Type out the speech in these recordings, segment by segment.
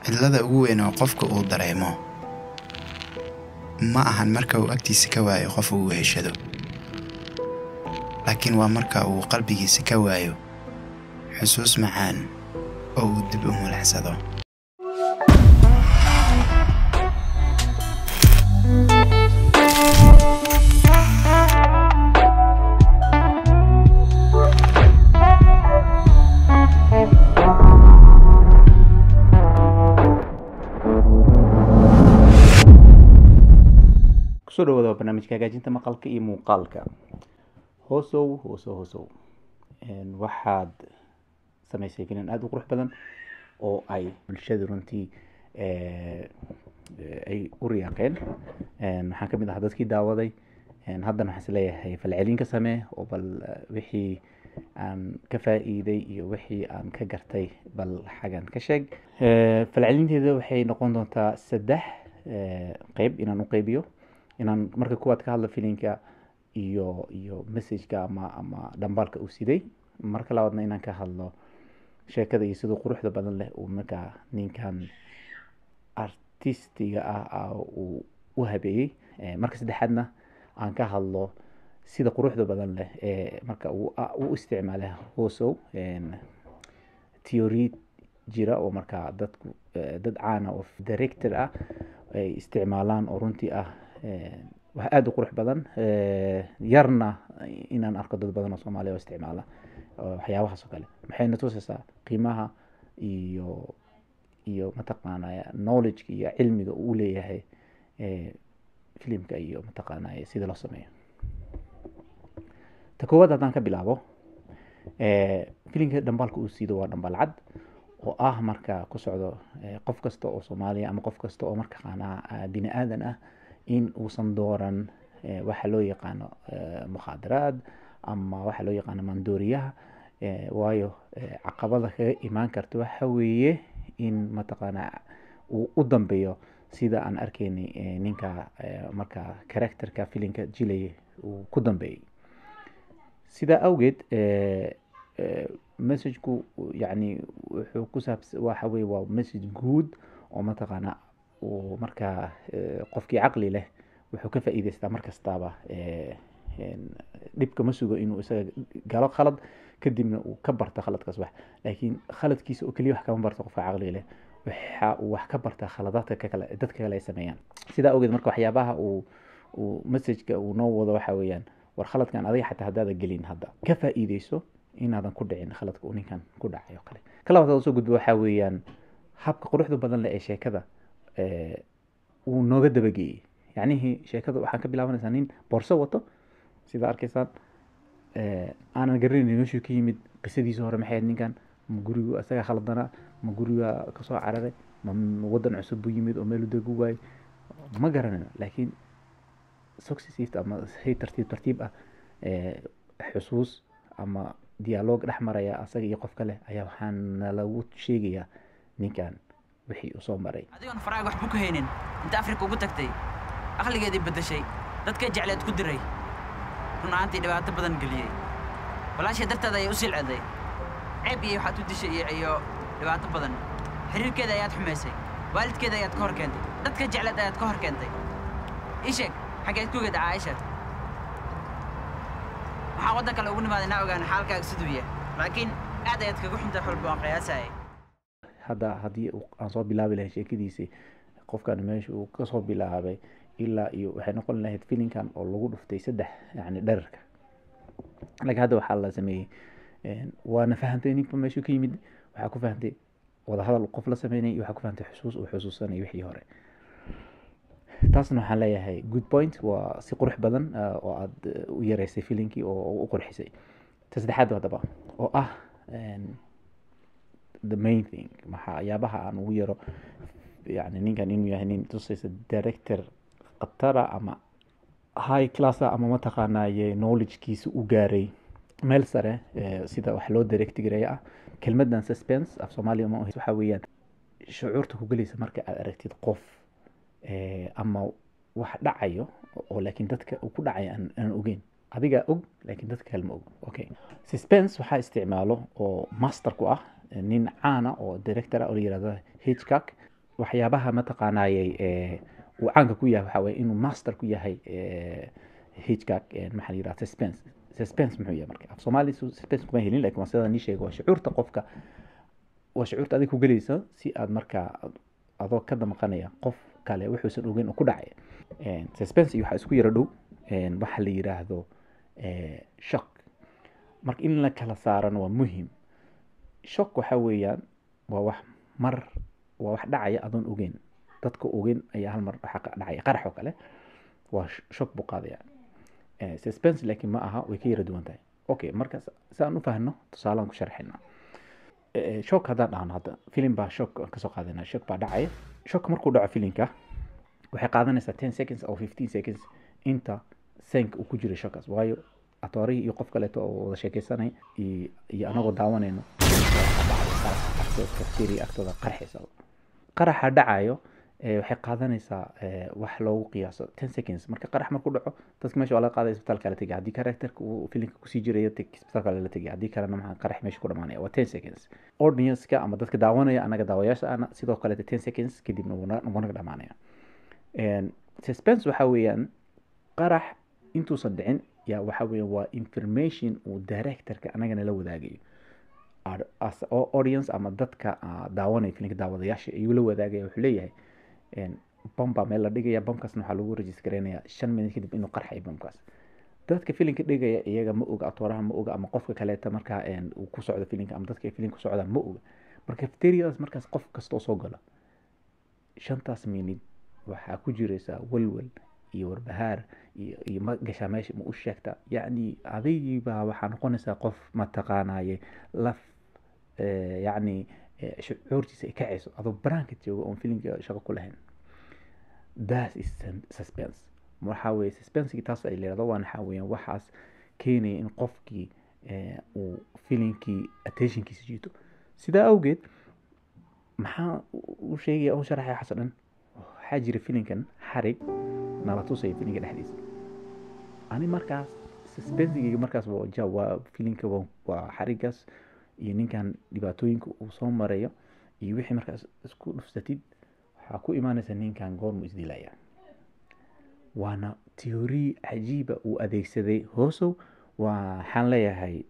cidlada ugu weyn oo qofka uu dareemo ma ahan marka uu agtiisa ka waayo qof uu heshado laakiin waa marka uu qalbigiisa ka waayo xusuus macaan oo uu dib u mulacsado kusoo dhawaada waa barnaamijka hagaajinta maqalka iyo muuqaalka hoosow hoosow hoosow waxaad samaysay finan aada u qurux badan oo ay bulshada runtii ay u riyaaqeen waxaan kamid ahaa dadkii daawaday haddana waxaan isleeyahay falcelin ka samee oo bal wixii aan ka faa-iiday iyo wixii aan ka gartay bal xagan ka sheeg falcelinteeda waxay noqon doontaa saddex qeyb inaan u qeybiyo inaan marka kuwaad ka hadlo filinka iyo iyo messageka ama ama dhambaalka uu siday marka labaadna inaan ka hadlo sheekada iyo siduu quruxda badan leh uu markaa ninkan artistiga ah uu u habeeyey marka saddexaadna aan ka hadlo sida quruxda badan leh ee marka uu u isticmaala hoosow theory jira oo markaa dadku dad caana oo director ah ay isticmaalaan oo runtii ah wax aada u qurux badan yarna inaan arko dad badan oo soomaaliya oo isticmaala waxyaabahaas oo kale maxayna tusaysaa qiimaha iyo iyo mataqaanaya knowledgeka iyo cilmiga uu leeyahay filimka iyo mataqaanaya sida loo sameeyo ta koowaad haddaan ka bilaabo filimka dhambaalka uu siido waa dhambaal cad oo ah marka ku socdo qof kasta oo soomaaliya ama qof kasta oo markaqaanaa bini aadan ah in uusan dooran waxa loo yaqaano mukhaadaraad ama waxa loo yaqaano maandooriyaha waayo caqabada kaga imaan karta waxa weeye in mataqaanaa uu u dambeeyo sida aan arkaynay ninka marka characterka filinka jilaya uu ku dambeeyey sidaa awgeed messageku yani wuxuu ku saabs waxa weye waa message guud oo mataqaanaa uu markaa qofkii caqli leh wuxuu ka faa-iideystaa mar kastaaba dhibka ma sugo inuu isaga galo khalad kadibna uu ka barto khaladkaas wax laakiin khaladkiisa oo keliya wax kama barto qofka caqli leh waxa uu wax ka bartaa khaladaadka kakale dadka kale ay sameeyaan sidaa awgeed marka waxyaabaha uu uu messageka uu noo wado waxa weeyaan war khaladkan adiga xataa haddaada gelin hadda ka faa-iideyso inaadan ku dhicin khaladka uu ninkan ku dhacay oo kale ka labaad soo gudbo waxaa weeyaan habka quruxda badan leh ee sheekada uu nooga dabageeyey yacnihii sheekada waxaan ka bilaabanaysaa nin boorso wato sidaa arkaysaan aanan garanaynin meeshuu ka yimid qisadiisa hore maxay ahayd ninkan ma gurigu isaga khaldanaa ma guriga kasoo cararay ma wadan cusub buu yimid oo meel u degu waayey ma garanayno laakiin successive ama si tartiib tartiib ah xusuus ama dialoog dhex maraya asaga iyo qof kale ayaa waxaana lagu sheegayaa ninkan wixii uu soo maray adigoon faraaga waxba ku haynin inta afrika ugu tagtay aqligeedii beddeshay dadkay jecleed ku diray run ahaantii dhibaato badan geliyey walaashay darteeda ayay u silceday ceeb iyo waxaad u dishay iyo iyo dhibaato badan xiriirkeeda ayaad xumaysay waalidkeeda ayaad ka hor keentay dadka jecleed ayaad ka hor keentay ii sheeg xaggeed ku geed caaisha waxaa waddan kale ugu nimaaday naa ogaan xaalkaaga siduu yahay laakiin aad ayaad kaga xuntay xulba waan qiyaasayay hadda haddii aan soo bilaabi lahayn sheekadiisii qofkan meesha uu kasoo bilaabay ilaa iyo waxay noqon lahayd filinkan oo lagu dhuftay saddex yani dherarka laakiin hadda waxaa la sameeyey waana fahantay ninka meeshuu ka yimid waxaa ku fahantay wadahadal qof la sameynay iyo waxaa ku fahantay xusuus uu xusuusanay wixii hore taasna waxaan leeyahay good point waa si qurux badan oo aad u yareysay filinkii oo u qurxisay ta saddexaad haddaba oo ah the main thing waxyaabaha aan ugu yaro yani ninkan inuu yahay nin tusaysa director khatara ama high classa ama mataqaanaye knowledgekiisa u gaaray meel sare sida wax loo directgareeya ah kelmadan suspense af soomaaliya ma waxa weeyaan shucuurta ku gelaysa marka aad aragtid qof ama wax dhacayo oo laakiin dadka uu ku dhacay aan ogeyn adigaa og laakiin dadka kale ma og okay suspense waxaa isticmaalo oo master ku ah nin caana oo director ah oo la yirahdo hitchcock waxyaabaha mataqaanayey ee uu caanka ku yahay waxaa waye inuu master ku yahay ee, hitchcock ee, maxaa la yidhaha suspense suspense muxuu yahay marka af soomaali su- suspense kuma helin lakin waa sidaa nii sheega waa shucuurta qofka waa shucuurta adiga ku gelaysa si aad markaa adoo ka damqanaya qof kale wuxuusan ogeyn oo ku dhacay Een, suspense iyo waxaa isku yara dhow een, waxa la yidhaahdo ee, shock marka in la kala saarana waa muhim shock waxa weeyaan waa wax mar waa wax dhacaya adoon ogeyn dadka ogeyn ayaa hal mar waxa ka dhacaya qarax oo kale waa sh- shock buu qaadaya Eh, suspense laakiin ma aha way ka yara duwan tahay okay marka s- si aan u fahno tusaalaan ku sharxina Eh, shock haddaan dhahno hadda filim baa shock aan kasoo qaadanaa shock baa dhacaya shock markuu dhaco filimka waxay qaadanaysaa ten seconds or fifteen seconds inta senka uu ku jiro shockaas waayo atoorihii iyo qof kaleeto oo wada sheekeysanay iyo iyo anagoo daawanayno bacteria agtooda qarxaysa qaraxa dhacayo eh, waxay qaadanaysaa eh, wax loogu qiyaaso ten seconds marka qarax markuu dhaco dadka meesha waa laga qaadaya isbitaalka la tegay haddii karakterka uu filimka kusii jirayo teg isbitaalka la tegay haddii kalena maxaa qarax meesha ku dhamaanaya waa ten seconds audience-ka ama dadka daawanaya anaga daawayaasha ana sidoo kaleete ten seconds kadibna wuu na- wuu naga dhamaanaya Een, suspense waxa weeyaan qarax intuusan dhicin yaa waxa weeyaan waa information uu directorka anagana la wadaagayo Ar- as oo audience ama dadka ah, daawanaya filimka daawadayaasha ayuu la wadaagaya wuxuu leeyahay een, bom baa meel la dhigaya bomkaasna waxaa lagu registreynayaa shan minut kadib inuu qarxayo bomkaas dadka filimka dhigaya iyaga ma oga atooraha ma oga ama qofka kaleeta markaa een, uu ku socdo filimka ama dadka ay filimka ku socdaan ma oga marka cafeteriadaas markaas qof kastoo soo gala shantaas minid waxaa ku jiraysaa walwal iyo warbahaar iyo iyo ma gashaa meesha ma u sheegta yacni adigiibaa waxaa noqonaysaa qof mataqaanaye laf eh, yacni eh, shucuurtiisa ay kacayso adoo banaanka jooga oon filimka shaqo ku lahayn that is sus- suspense waxaa weeye suspensiga taas ay leedahay waana waxaa weeyaan waxaas keenaya in qofkii eh, uu filimkii attentionkiisa jiito sidaa awgeed maxaa u sheegaya u sharaxaya xasan dhan waxaa jira filimkan xarig nala tusaya filimka dhexdiisa ani markaas suspensigeyga markaas waa ja waa filimka waa, waa xarigaas iyo ninkan dhibaatooyinka uu soo marayo iyo wixii markaas isku dhufsatid waxaa ku imaanaysa ninkan goormu isdilaya waana teori cajiiba uu adeegsaday hoosow waxaan leeyahay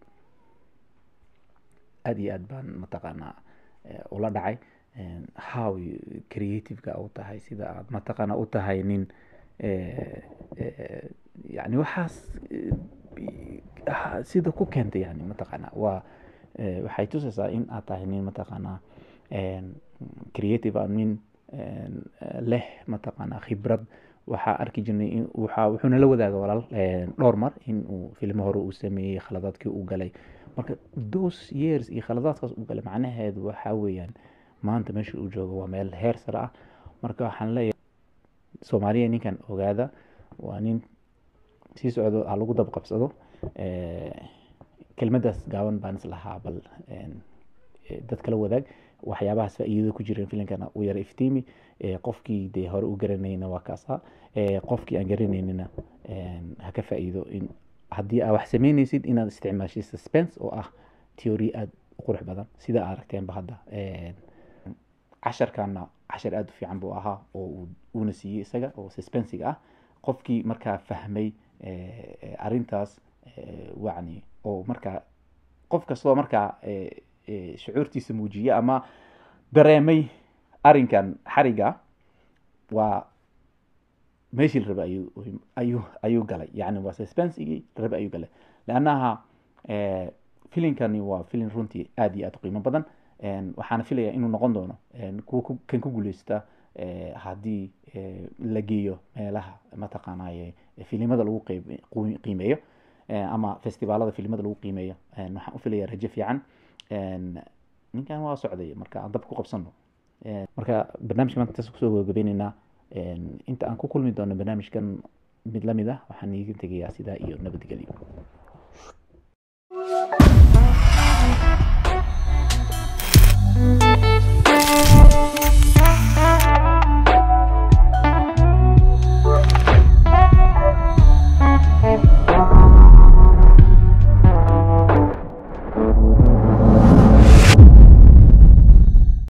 aad iyo aad baan mataqaanaa eh, ula dhacay een, how you- creative-ka u tahay sida aad mataqaanaa u tahay nin eh, eh, yani waxaas eh, bi- ah, sida ku keentay yani mataqaanaa waa eh, waxay tusaysaa in aad tahay nin mataqaanaa een, creative ah nin een, eh, leh mataqaanaa khibrad waxaa arki jirnay in waxaa wuxuuna la wadaaga walaal een, dhowr mar in uu filmo hore uu sameeyey khaladaadkii uu galay marka those years iyo khaladaadkaas uu galay macnaheedu waxaa weeyaan maanta meesha uu joogo waa meel heer sare ah marka waxaan leeyahay soomaaliya ninkan ogaada waa nin sii socdo ha lagu dab qabsado Eh, kelmadaas gaaban baan is lahaa bal een, eh, dadka la wadaag waxyaabahaas faa'iidada ku jireen filimkana u yara iftiimi Eh, qofkii dee hore u garanayna waa kaasa Eh, qofkii aan garanaynina een, ha ka faa'iido in haddii aa wax sameynaysid inaad isticmaashid suspense oo ah theory aad u qurux badan sida aad aragteenba hadda Een, casharkana cashar aada u fiican buu ahaa oo uu uuna siiyey isaga oo suspensiga ah qofkii markaa fahmay eh, eh, arrintaas eh, wacni oo markaa qof kastoo markaa eh, eh, shucuurtiisa muujiyey ama dareemay arrinkan xariga waa meeshii la rabay ayuu ayuu ayuu galay yani waa suspensigii la rabay ayuu galay leannaha eh, filimkani waa filim runtii aad iyo aad u qiimo badan Een, waxaana filayaa inuu noqon doono een, kuwa ku- kan ku guuleysta eh, haddii eh, la geeyo meelaha mataqaanaye filimada lagu qeyb- qu- qiimeeyo eh, ama festivaalada filimada lagu qiimeeyo Een, waxaan u filayaa rajo fiican Een, ninkan waa socday marka aan dab ku qabsano Een, marka barnaamijka maanta intaas kusoo gabagabeyneynaa Een, inta aan ku kulmi doono barnaamijkan mid lamid ah waxaan iiga tegayaa sidaa iyo nabadgelyo